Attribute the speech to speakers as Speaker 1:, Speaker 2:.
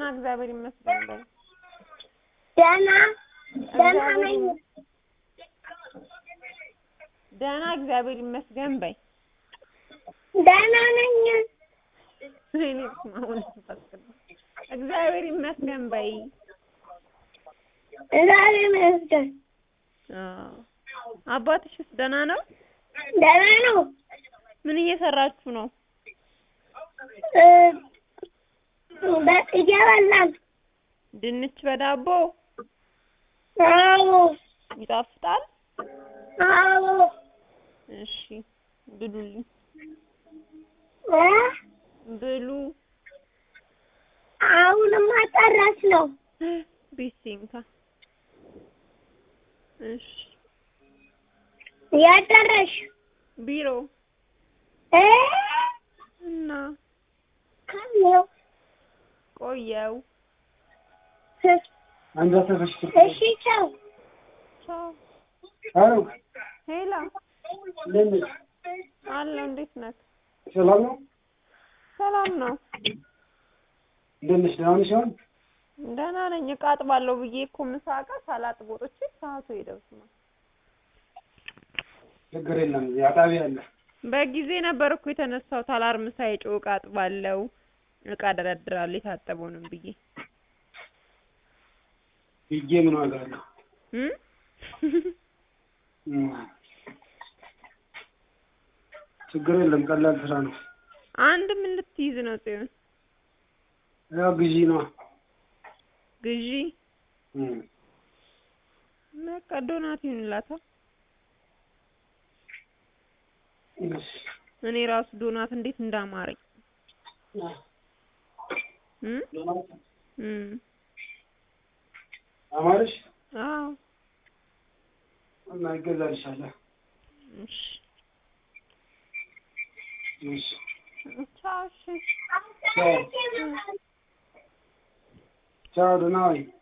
Speaker 1: እግዚአብሔር ይመስገን በይ።
Speaker 2: ደህና ደህና ነኝ።
Speaker 1: ደህና እግዚአብሔር ይመስገን በይ።
Speaker 2: ደህና ነኝ።
Speaker 1: እኔ ስማ አሁን ተፈቅዶ እግዚአብሔር ይመስገን በይ።
Speaker 2: እግዚአብሔር ይመስገን
Speaker 1: አዎ አባትሽስ ደህና ነው?
Speaker 2: ደህና ነው።
Speaker 1: ምን እየሰራችሁ ነው?
Speaker 2: እ በ- እየበላን
Speaker 1: ድንች በዳቦ
Speaker 2: አዎ
Speaker 1: ይጣፍጣል?
Speaker 2: አዎ
Speaker 1: እሺ ብሉልኝ፣
Speaker 2: እ
Speaker 1: ብሉ።
Speaker 2: አሁንማ ጨረስ ነው።
Speaker 1: ቤሲንካ እሺ
Speaker 2: ያደረሽ
Speaker 1: ቢሮ
Speaker 2: እ
Speaker 1: እና
Speaker 2: ካለው
Speaker 1: ቆየው።
Speaker 3: አንዷ ተፈሽ
Speaker 2: እሺ ቻው።
Speaker 1: ቻው።
Speaker 3: አሎ
Speaker 1: ሄላ
Speaker 3: እንዴት ነሽ?
Speaker 1: አለው። እንዴት ነህ?
Speaker 3: ሰላም ነው?
Speaker 1: ሰላም ነው።
Speaker 3: እንዴት ነሽ? ደህና ነሽ? አሁን
Speaker 1: ደህና ነኝ። እቃ አጥባለሁ ብዬ እኮ ምሳ እቃ ሳላጥብ ወጥቼ ሰዓቱ ይደርስ ነው።
Speaker 3: ችግር የለም እዚህ አጣቢ አለ።
Speaker 1: በጊዜ ነበር እኮ የተነሳሁት። አላርም ሳይጮህ እቃ አጥባለሁ፣ እቃ ደረድራለሁ የታጠበውንም ብዬ
Speaker 3: ሂጄ ምን ዋጋ አለው?
Speaker 1: እም?
Speaker 3: እም። ችግር የለም ቀላል ስራ ነው።
Speaker 1: አንድ ምን ልትይዝ ነው ጽዮን?
Speaker 3: ያው ግዢ ነው።
Speaker 1: ግዢ
Speaker 3: እም።
Speaker 1: በቃ ዶናት ይሁንላታ።
Speaker 3: እሺ።
Speaker 1: እኔ ራሱ ዶናት እንዴት እንዳማረኝ እም? እም።
Speaker 3: አማርሽ
Speaker 1: አዎ
Speaker 3: እና ይገዛልሻል።
Speaker 1: እሺ
Speaker 3: እሺ።
Speaker 1: ቻው እሺ
Speaker 3: ቻው ቻው፣ ደህና ዋይ።